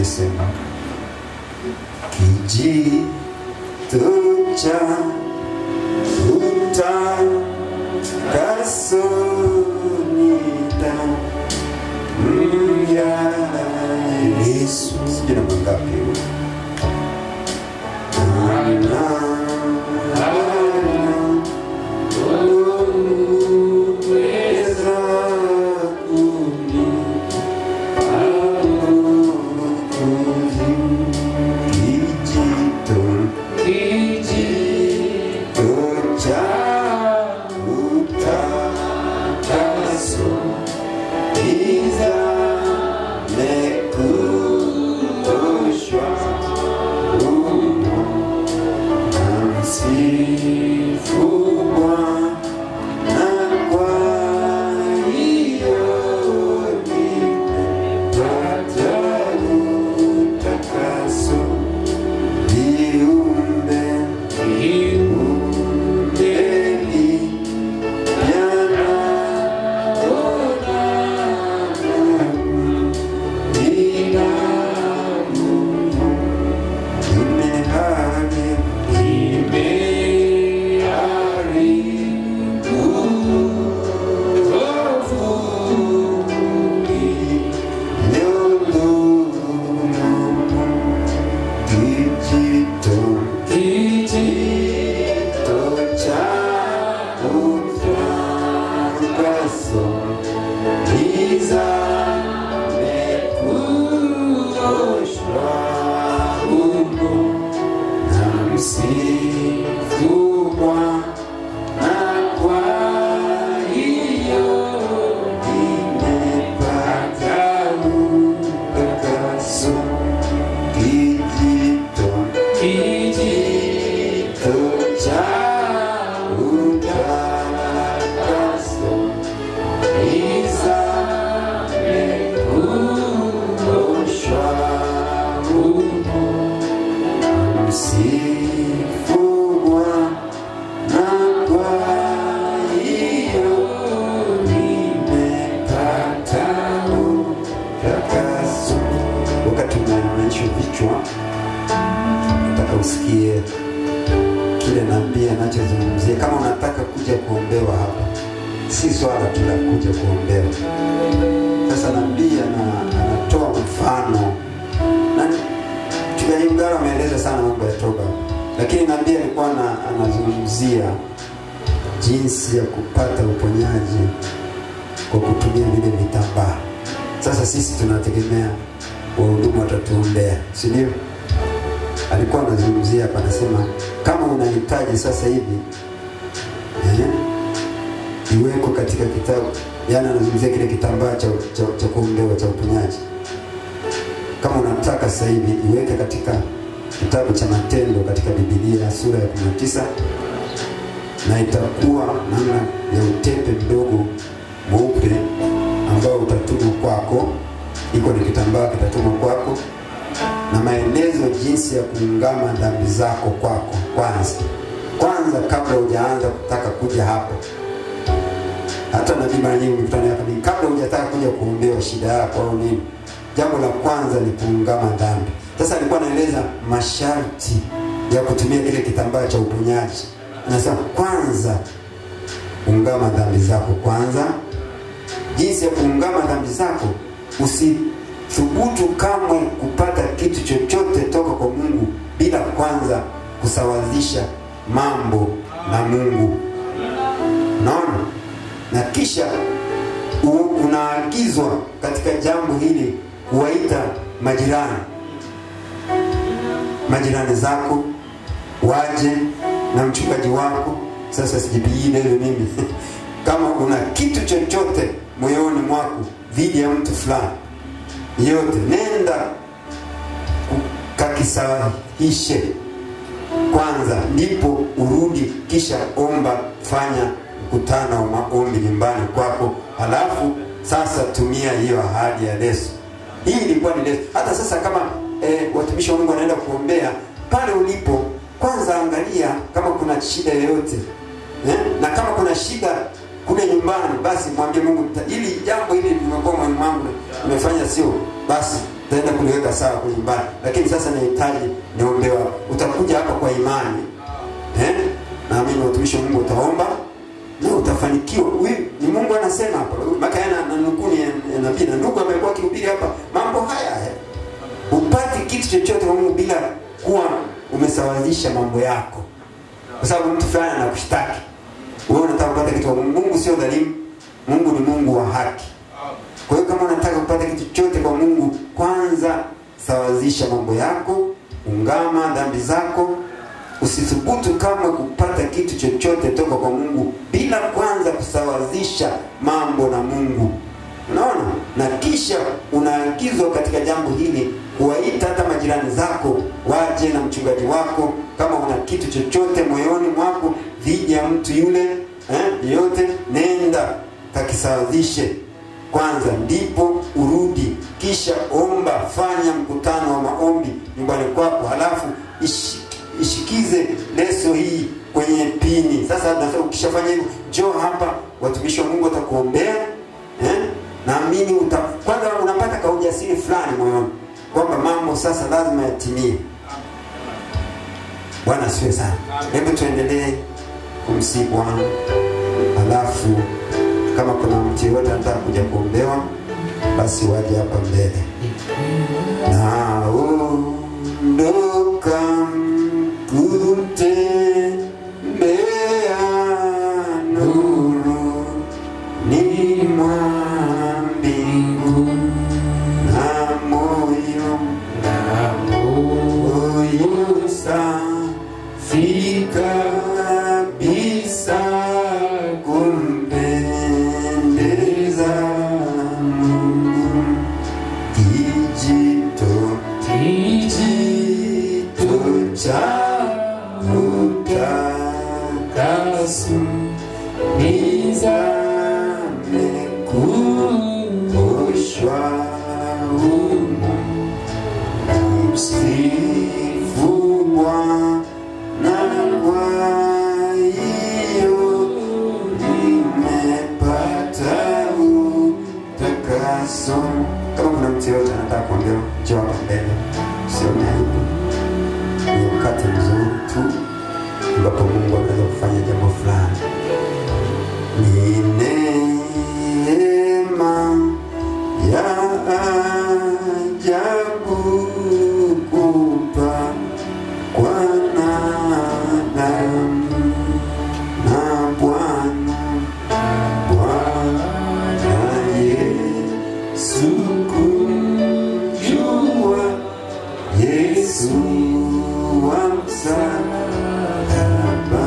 nimesema kijito cha utakaso ni damu ya Yesu. Sijui namba ngapi hiyo. Ana- anaweza kuni- kijito cha utakaso izamekuoshwa humo na msifu Bwana kwa hiyo nimepata utakaso viumbe viumbeni Msifu Bwana kwa hiyo nimepata utakaso kijito kijito cha utakaso izamekuoshwa humo msifu Bwana kwa hiyo nimepata utakaso. Wakati unainamisha vichwa, nataka usikie kile nabii anachozungumzia. Kama unataka kuja kuombewa hapa, si swala tu la kuja kuombewa. Sasa nabii ana- anatoa mfano na mchungaji Mgara ameeleza sana mambo ya toba, lakini nabii alikuwa ana- anazungumzia jinsi ya kupata uponyaji kwa kutumia vile vitambaa. Sasa sisi tunategemea wahudumu watatuombea, si ndio? Alikuwa anazungumzia hapa, anasema kama unahitaji sasa hivi eh, iweko katika kitabu, yaani anazungumzia kile kitambaa cha, cha, cha kuombewa cha uponyaji kama unataka sasa hivi iweke katika kitabu cha Matendo katika Biblia sura ya 19 na itakuwa namna ya utepe mdogo mweupe ambao utatumwa kwako, iko ni kitambaa kitatumwa kwako, na maelezo jinsi ya kuungama dhambi zako kwako kwanza kwanza, kabla hujaanza kutaka kuja hapo. Hata nabii mara nyingi mkutano hapa ni kabla hujataka kuja kuombewa shida yako au nini, jambo la kwanza ni kuungama dhambi. Sasa alikuwa anaeleza masharti ya kutumia kile kitambaa cha uponyaji. Anasema kwanza ungama dhambi zako kwanza. Jinsi ya kuungama dhambi zako, usithubutu kamwe kupata kitu chochote toka kwa Mungu bila kwanza kusawazisha mambo na Mungu. Unaona? Na kisha u- unaagizwa katika jambo hili kuwaita majirani majirani zako waje na mchungaji wako. Sasa sijipigii debe mimi kama una kitu chochote moyoni mwako dhidi ya mtu fulani yote, nenda kakisahihishe kwanza, ndipo urudi, kisha omba, fanya mkutano wa maombi nyumbani kwako, halafu sasa tumia hiyo ahadi ya leso. Hii ilikuwa ni leso. Hata sasa kama eh, watumishi wa Mungu wanaenda kuombea pale ulipo, kwanza angalia kama kuna shida yoyote eh? na kama kuna shida kule nyumbani, basi mwambie Mungu, nita- ili jambo hili limekuwa moyoni mwangu, nimefanya sio, basi utaenda kuliweka sawa kwenye nyumbani, lakini sasa nahitaji niombewa. Utakuja hapa kwa imani eh? Naamini watumishi wa Mungu utaomba na utafanikiwa. Huyu ni Mungu anasema hapa, maka yana na nukuu ni ya nabii na ndugu amekuwa akihubiri hapa mambo haya haya. Upati kitu chochote kwa Mungu bila kuwa umesawazisha mambo yako, kwa sababu mtu fulani anakushtaki wewe, unataka kupata kitu kwa Mungu. Mungu sio dhalimu, Mungu ni Mungu wa haki. Kwa hiyo kama unataka kupata kitu chochote kwa Mungu, kwanza sawazisha mambo yako, ungama dhambi zako. Usithubutu kama kupata kitu chochote toka kwa Mungu bila kwanza kusawazisha mambo na Mungu. Unaona, na kisha unaagizwa katika jambo hili kuwaita hata majirani zako waje na mchungaji wako, kama una kitu chochote moyoni mwako dhidi ya mtu yule eh, yote, nenda kakisawazishe kwanza, ndipo urudi, kisha omba, fanya mkutano wa maombi nyumbani kwako, halafu ishi, ishikize leso hii kwenye pini. Sasa nasema ukishafanya hivyo, njoo hapa, watumishi wa Mungu watakuombea eh? Naamini uta kwanza unapata ka ujasiri fulani moyoni kwamba mambo sasa lazima yatimie. Bwana asifiwe sana. Hebu tuendelee kumsihi Bwana, halafu kama kuna mtu yeyote anataka kuja kuombewa basi waje hapa mbele. Naondoka kutembea nuru ni mwa mbingu na moyo moyo safi kabisa kumpendeza Mungu kijito kijito cha utakaso nizame kuoshwa humo msifu Bwana kwa hiyo nimepata utakaso. Kama kuna mtu yoyote anataka kuongea, njoo hapa mbele, usione aibu. Ni wakati mzuri tu ambapo Mungu anaweza kufanya jambo fulani. Ni neema ya ajabu kupa kwa wanadamu na Bwana Bwana Yesu kumjua Yesu wa msalaba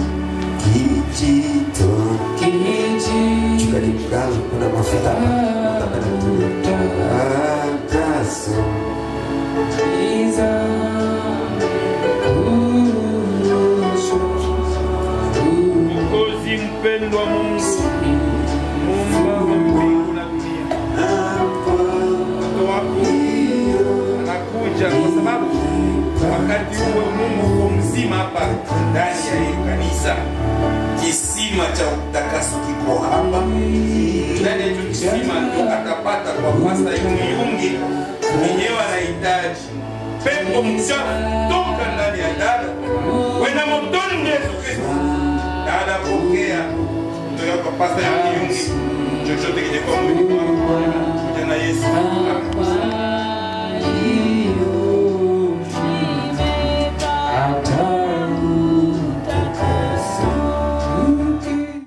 kijito Mchungaji Mgalo, kuna mafuta hapa, utapata kutumia agaso Mwokozi mpendwa Mungu, muumba wa mbingu na dunia, mtoto wako anakuja kwa sababu wakati huo Mungu uko mzima hapa ndani ya hili kanisa. Kisima cha utakaso kiko hapa ndani ya hicho kisima, ndio atapata kwa pasta Yungi mwenyewe anahitaji pepo mchafu toka ndani ya dada wena motoni mwa Yesu Kristo. Dada, pokea kutoka kwa pasta Yungi chochote kenye kwa mwili wako kuja na Yesu. Amen.